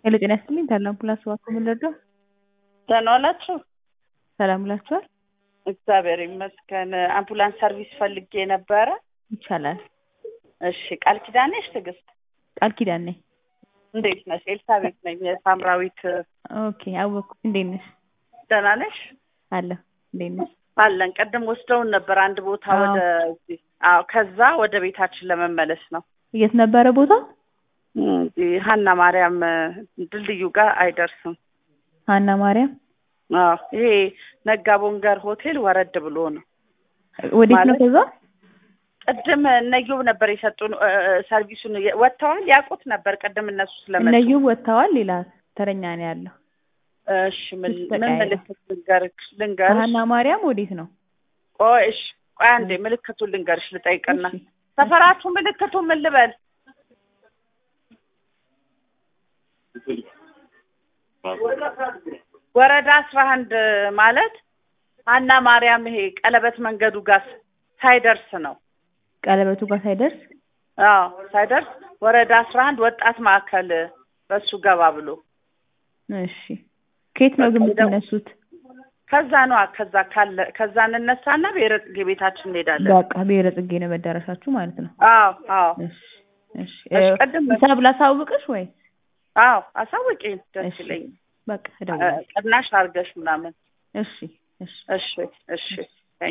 ሄሎ ጤና ይስጥልኝ ታዲያ አምቡላንስ እባክዎ ምን ልርዳው? ደህና ዋላችሁ? ሰላም ውላችኋል? እግዚአብሔር ይመስገን። አምቡላንስ ሰርቪስ ፈልጌ ነበረ። ይቻላል። እሺ ቃል ኪዳን ነሽ? ትዕግስት ቃል ኪዳን ነኝ። እንዴት ነሽ? ኤልሳቤት ነኝ የሳምራዊት። ኦኬ አወቅኩ። እንዴት ነሽ? ደህና ነሽ? አለሁ። እንዴት ነሽ? አለን። ቅድም ወስደውን ነበር አንድ ቦታ አዎ። ወደ እዚህ። አዎ ከዛ ወደ ቤታችን ለመመለስ ነው። የት ነበረ ቦታው? እዚህ ሀና ማርያም ድልድዩ ጋር አይደርስም። ሀና ማርያም። አዎ ይሄ ነጋ ቦንገር ሆቴል ወረድ ብሎ ነው። ወዴት ነው ማለት- ከዛ? ቅድም እነየው ነበር የሰጡን እ፣ እ፣ ሰርቪሱን ወጥተዋል። ያውቁት ነበር ቅድም እነሱ ስለመጡ። እነዩ ወጥተዋል። ሌላ ተረኛ ነው ያለው። እሺ ምን እሱ ምን ተቀያይሯል። ምልክት ልንገርሽ ልንገርሽ? ከሀና ማርያም ወዴት ነው? ቆይ እሺ ቆይ አንዴ ምልክቱን ልንገርሽ ልጠይቅና እሺ። ሰፈራችሁ ምልክቱ ምን ልበል? ወረዳ አስራ አንድ ማለት ሀና ማርያም ይሄ ቀለበት መንገዱ ጋር ሳይደርስ ነው። ቀለበቱ ጋር ሳይደርስ አዎ ሳይደርስ ወረዳ አስራ አንድ ወጣት ማዕከል በሱ ገባ ብሎ እሺ። ከየት ነው ግን በቃ ሄደው- የምትነሱት? ከዛ ነዋ ከዛ ካለ ከዛ እንነሳና ብሔረ ጽጌ ቤታችን እንሄዳለን። በቃ ብሔረ ጽጌ ነው መዳረሻችሁ ማለት ነው። አዎ አዎ እሺ እሺ። እሺ፣ እ፣ ቅድም ሂሳብ ላሳውቅሽ ወይ? አዎ አሳውቂኝ፣ ደስ እሺ። ይለኝ። በቃ እደውላለሁ። ቅናሽ አድርገሽ ምናምን። እሺ እሺ እሺ እሺ